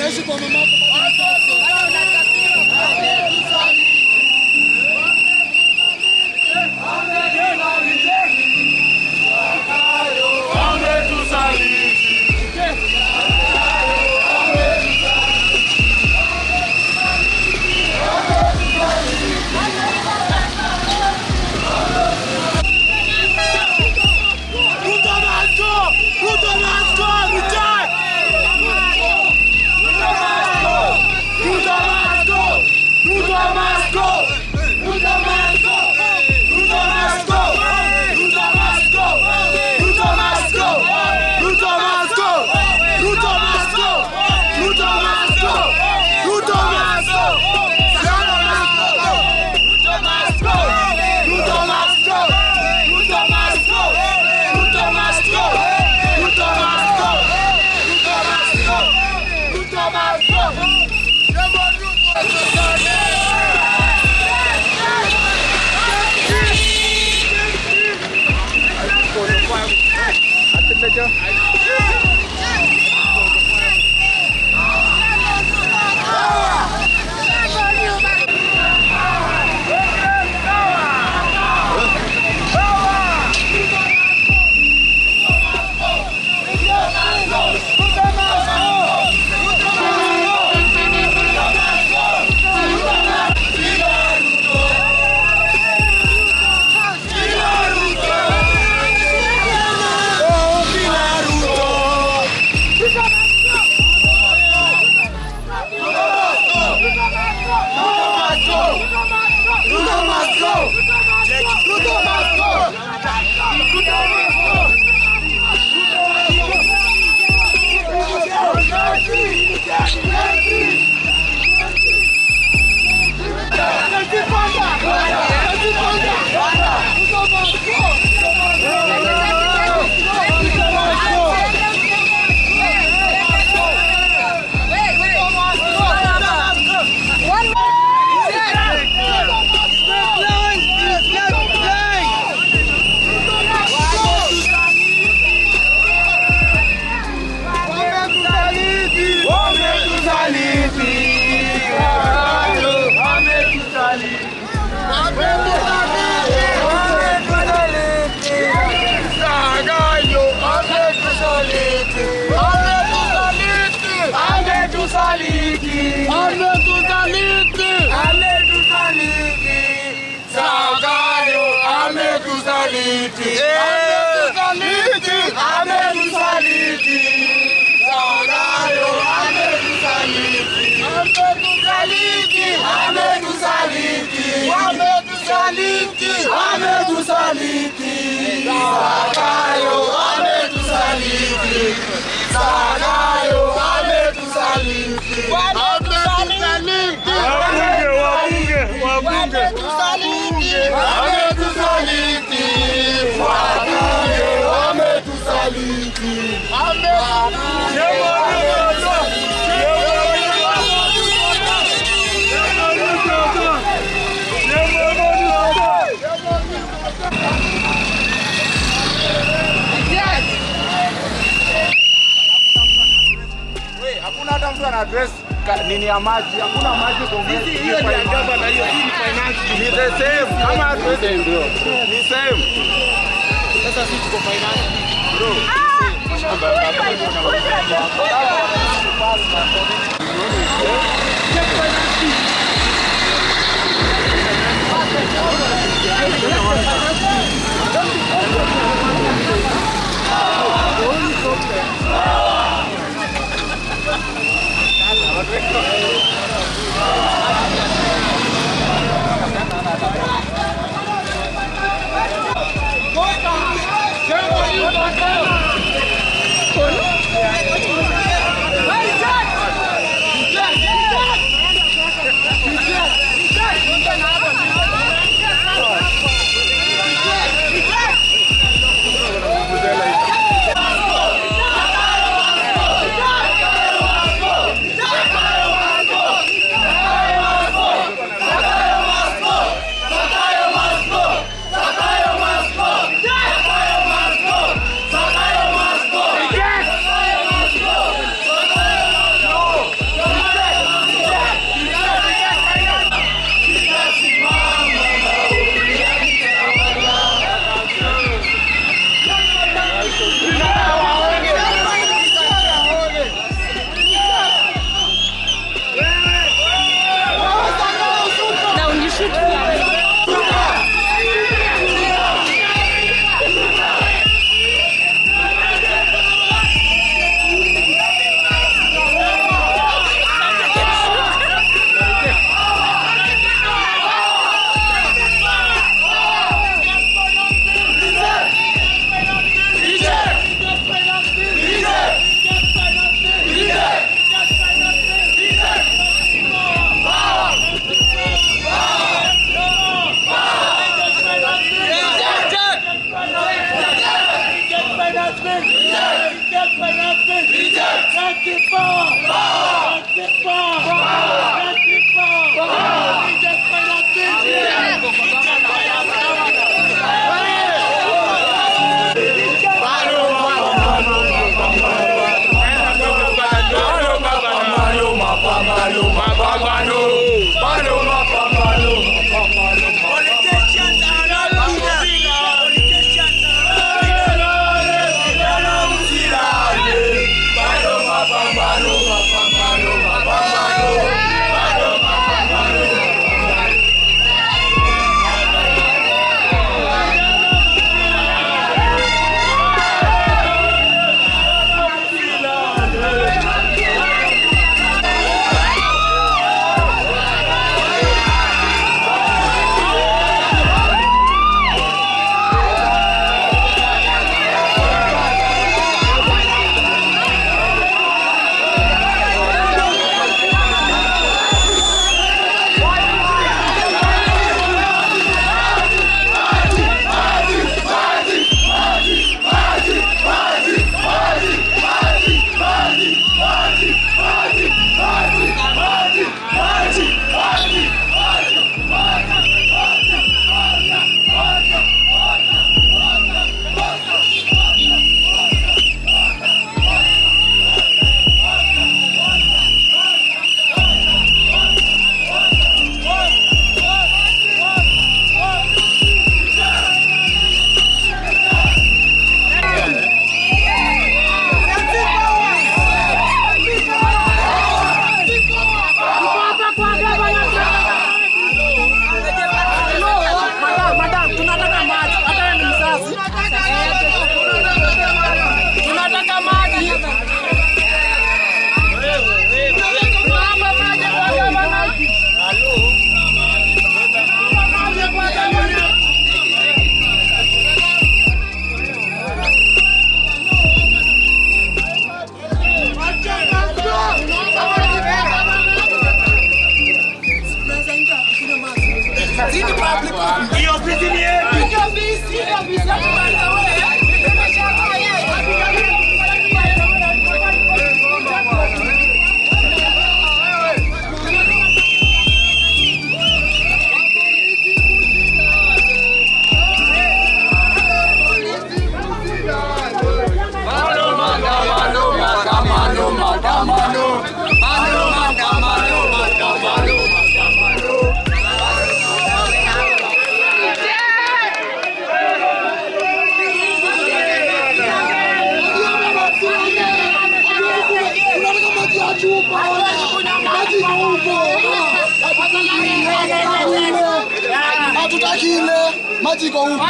Haishi kwa mama yako. Ruto must go! Ruto must go! Return! Ruto must go! Ruto must go! Ruto must go! Ruto must go! Ruto must go! Ruto must go! Ruto must go! Ruto must go! Ruto must go! Ruto must go! Ruto must go! Ruto must go! Ruto must go! Ruto must go! Ruto must go! Ruto must go! Ruto must go! Ruto must go! Hakuna hata mtu ana address ka- nini ya maji, hakuna maji kwa Sisi hiyo ni agaba na hiyo hii ni finance. Ni the same kama hatuwezi ndio. Ni same. Sasa sisi tuko finance. Bro. Hey, Jack! Hatutaki ile maji iko huko.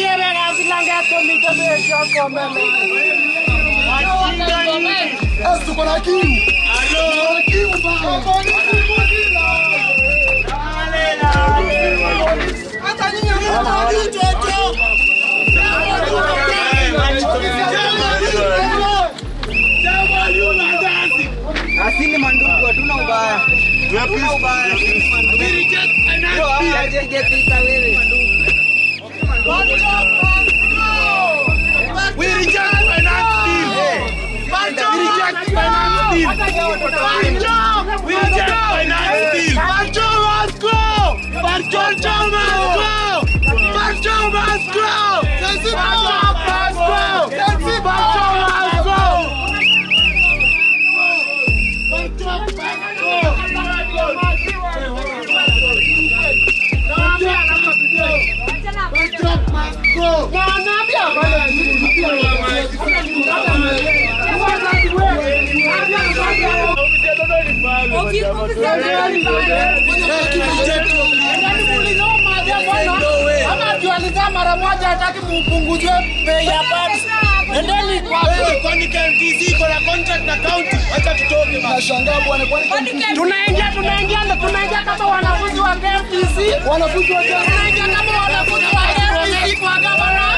Sasa tuko na kiu. Tuko na kiu Hata nyinyi hamna kiu chocho. Asili mandugu, hatuna ubaya. Hatuna ubaya. Ndio hawajengepita wewe. We reject finance bill. We reject finance bill. We reject finance bill. Banjo must go. Banjo must go. Banjo must go. Banjo must go. Banjo must go. mara moja hataki mupunguzwe bei ya basi. Endeni kwake. Kwani KMTC iko na contract na county? Acha tutoke basi. Nashangaa bwana kwani Tunaingia tunaingia ndo tunaingia kama wanafunzi wa KMTC. wanafunzi wa Kenya Tunaingia kama wanafunzi wa KMTC kwa gavana.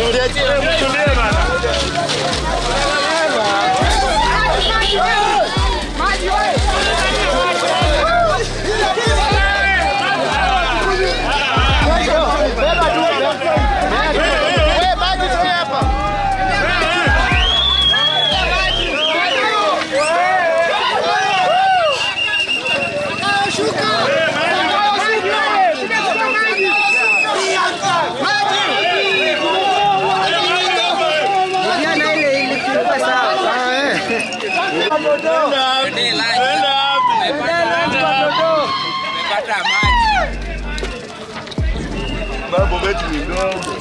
Jana ile ilikuwa sawa. Mambo yetu ni ndogo.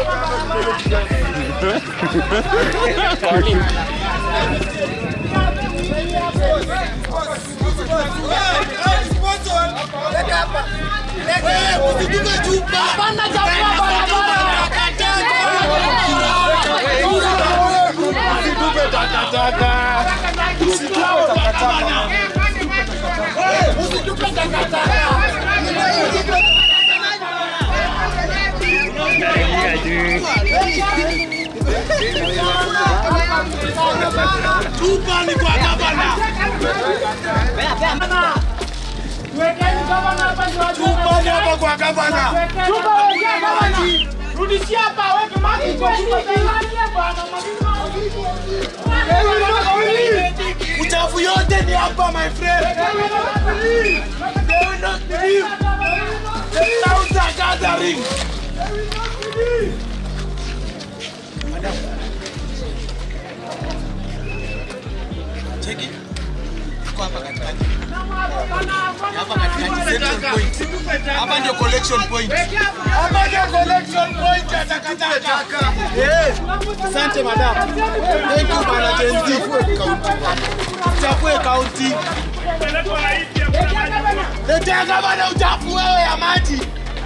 Wekeni gavana hapa ndio wajue. hapa kwa gavana. Chupa wekea gavana. Rudishia hapa weke maji kwa chupa tena bwana. Uchafu yote ni hapa my friend. They will not believe. The crowds are gathering. Cheki. Tuko hapa katikati. Hapa katikati central point. Hapa ndio collection point. Hapa ndio collection point ya takataka. Yes. Asante madam. Thank you bana Jenzi. Chafue county. Letea gavana uchafu wewe ya maji.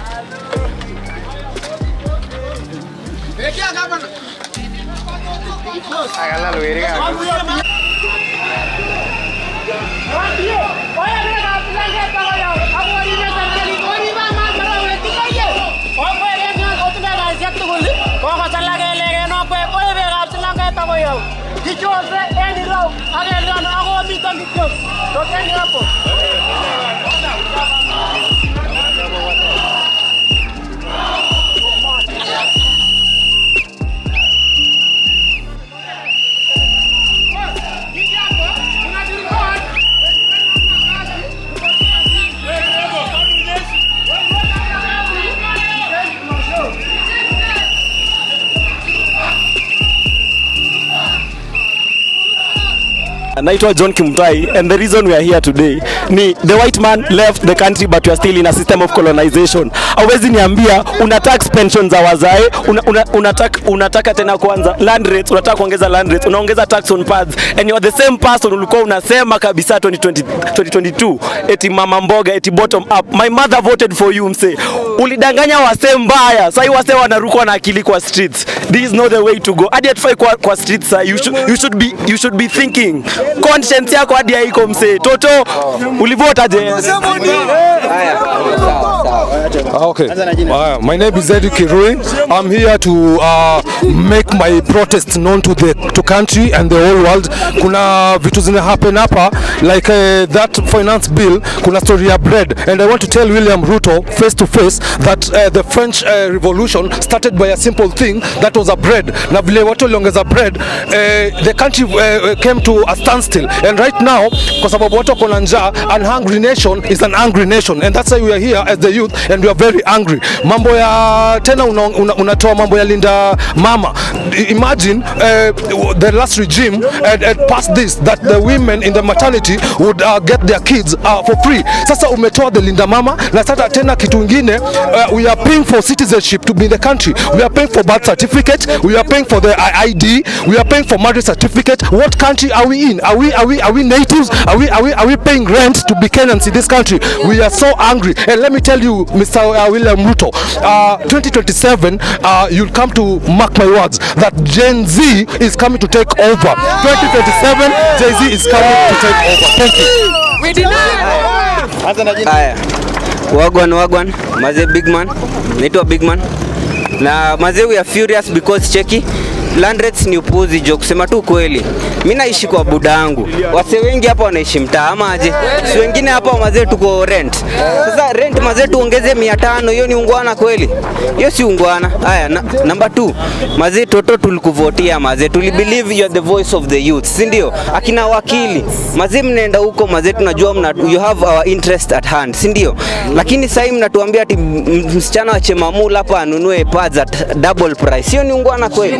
Letea gavana. Kichose en ireu ak en yon ako miten kityok. Tokeni hapo. naitwa john kimtai and the reason we are here today ni the white man left the country but we are still in a system of colonization awezi niambia una tax pension za wazae una, una, unataka, unataka tena kuanza land rates unataka kuongeza land rates unaongeza tax on pads and you are the same person ulikuwa unasema kabisa 2020, 2022 eti mama mboga eti bottom up my mother voted for you mse ulidanganya wase mbaya sahii wase wanarukwa na akili kwa streets this is not the way to go hadi atufai kwa, kwa streets sa you should, you should be you should be thinking conscience yako hadi haiko mse toto ulivotaje Okay. Uh, my name is Eddie Kirui. I'm here to uh, make my protest known to the to country and the whole world. Kuna vitu zina happen hapa like uh, that finance bill. Kuna story ya bread and I want to tell William Ruto face to face that uh, the French uh, Revolution started by a simple thing that was a bread. Na vile watu waliongeza bread uh, the country uh, came to a standstill and right now kwa sababu watu wako na njaa an hungry nation is an angry nation and that's why we are here as the youth and we are very angry mambo ya tena unatoa una, unatoa mambo ya linda mama I- imagine uh, the last regime had, had passed this that the women in the maternity would uh, get their kids uh, for free sasa umetoa the linda mama na sasa tena kitu ingine uh, we are paying for citizenship to be in the country we are paying for birth certificate we are paying for the I- ID we are paying for marriage certificate what country are we in are we are we are we natives are we are we are we paying rent to be Kenyans in this country we are so angry and let me tell you Mr. Uh, William Ruto uh, 2027 uh, you'll come to mark my words that Gen Z is coming to take over 2027 Gen Z is coming to take over thank you Haya, wagwan wagwan, maze big man, naitwa big man. na mazee we are furious because cheki land rates ni upuzi jo, kusema tu kweli. Mi naishi kwa buda yangu, wase wengi hapa wanaishi mtaa ama aje? Si wengine hapa mazee tuko rent. Sasa rent mazee tuongeze mia tano, hiyo ni ungwana kweli? Hiyo si ungwana. Haya, na, number two, mazee toto tulikuvotia mazee, tuli believe you are the voice of the youth, si ndio? Akina wakili mazee, mnaenda huko mazee, tunajua mna, you have our interest at hand, si ndio? Lakini sasa mnatuambia ati m- msichana wa Chemamula hapa anunue pads at double price, hiyo ni ungwana kweli?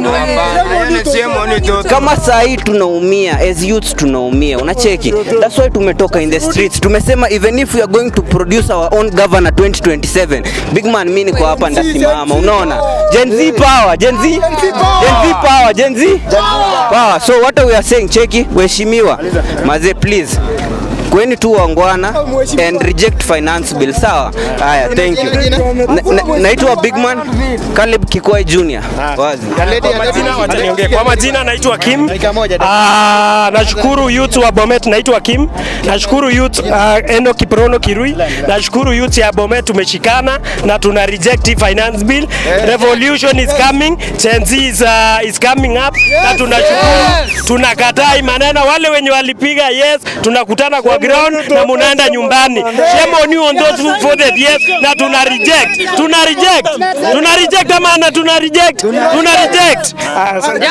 kama saa hii tunaumia as youths tunaumia unacheki that's why tumetoka in the streets tumesema even if we are going to produce our own governor 2027 big man mimi niko hapa ndasimama unaona gen z power gen z gen z power gen z power so what we are saying cheki waheshimiwa mazee please kweni tu wangwana and reject finance bill sawa haya thank you Na- na- naitwa bigman caleb kikwai junior wazi Wacha niongee. Kwa majina naitwa Kim. Ah, nashukuru youth wa Bomet naitwa Kim. Nashukuru youth uh, Eno Kiprono Kirui. Nashukuru youth ya Bomet tumeshikana na tuna reject hii finance bill. Revolution is coming. Gen Z is, uh, is coming up. Na tunashukuru. Tunakataa hii maneno wale wenye walipiga yes, tunakutana kwa ground na munaenda nyumbani. Shame on you on those who voted yes na tuna reject. Tuna reject. Tuna reject ama na tuna reject. Tuna reject. Ah, asante.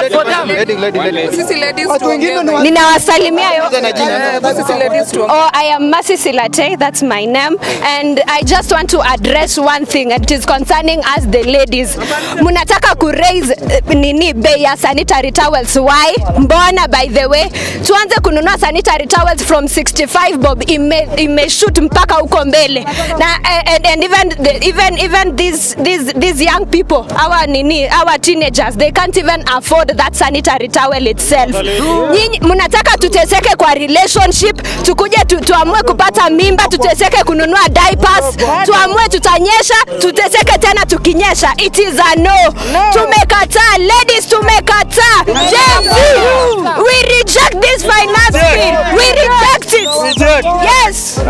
Ninawasalimia yo. Oh, I am Masi Silate, that's my name. And I just want to address one thing and it is concerning us the ladies. Munataka ku raise eh, nini bei ya sanitary towels. Why? Mbona by the way? Tuanze kununua sanitary towels from 65 bob ime, imeshoot mpaka huko mbele. Na eh, and, and even the, even even these these these young people, our nini, our teenagers, they can't even afford that sanitary towel itself. Nyinyi mnataka tuteseke kwa relationship, tukuje tu, tuamue kupata mimba, tuteseke kununua diapers, tuamue tutanyesha, tuteseke tena tukinyesha. It is a no. Tumekataa ladies, tumekataa. Gen Z, we reject this finance bill. We reject it. Yes.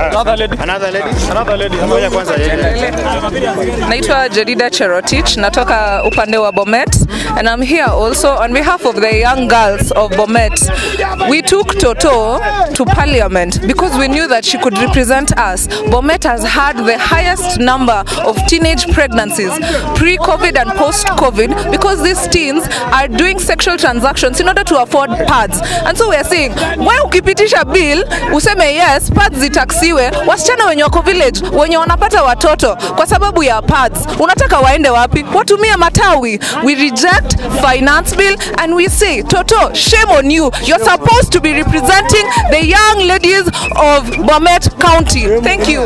Naitwa Jedida Cherotich, natoka upande wa Bomet and I'm here also on behalf of the young girls of Bomet. We took Toto to parliament because we knew that she could represent us. Bomet has had the highest number of teenage pregnancies pre-COVID and post-COVID because these teens are doing sexual transactions in order to afford pads. And so we are saying, wewe ukipitisha bill useme yes, pads zitaksiwe, wasichana wenye wako village wenye wanapata watoto kwa sababu ya pads, unataka waende wapi? Watumie matawi. We reject finance bill and we say, Toto, shame on you. You're supposed to be representing the young ladies of Bomet County. Thank you.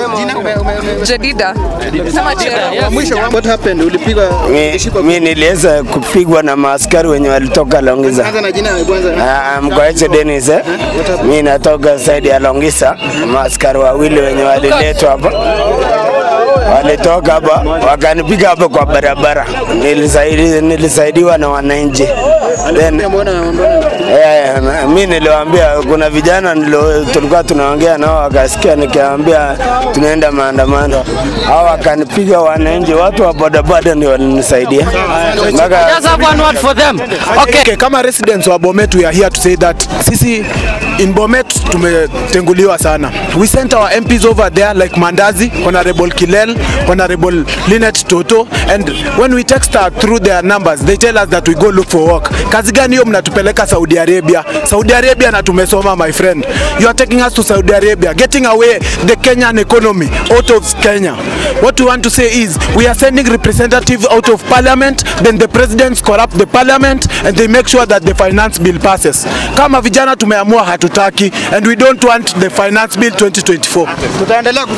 Jedida. Sema Jedida. What happened? Ulipigwa mi niliweza kupigwa na maaskari wenye walitoka Longisa. Anza na jina kwanza. Ah, Mkoeche Dennis eh? Mi natoka saidi ya Longisa, maaskari wawili wenye waliletwa hapa walitoka hapa wakanipiga hapa kwa barabara, Nilisaidi, nilisaidiwa na wananchi then Eh, na- mi niliwaambia kuna vijana nilo, tulikuwa tunaongea nao wakasikia, nikiwaambia tunaenda maandamano, hao wakanipiga wananchi, watu wa bodaboda ndio walinisaidia mpaka Okay. okay, kama residents wa Bomet we are here to say that sisi in Bomet tumetenguliwa sana. We sent our MPs over there like Mandazi, Honorable Kilel, Honorable Linet Toto and when we text her through their numbers they tell us that we go look for work. Kazi gani hiyo mnatupeleka Saudi Arabia? Saudi Arabia na tumesoma my friend. You are taking us to Saudi Arabia, getting away the Kenyan economy out of Kenya. What we want to say is we are sending representative out of parliament, then the presidents corrupt the parliament and they make sure that the finance bill passes. Kama vijana tumeamua hatutaki and we don't want the finance bill 2024. Tutaendelea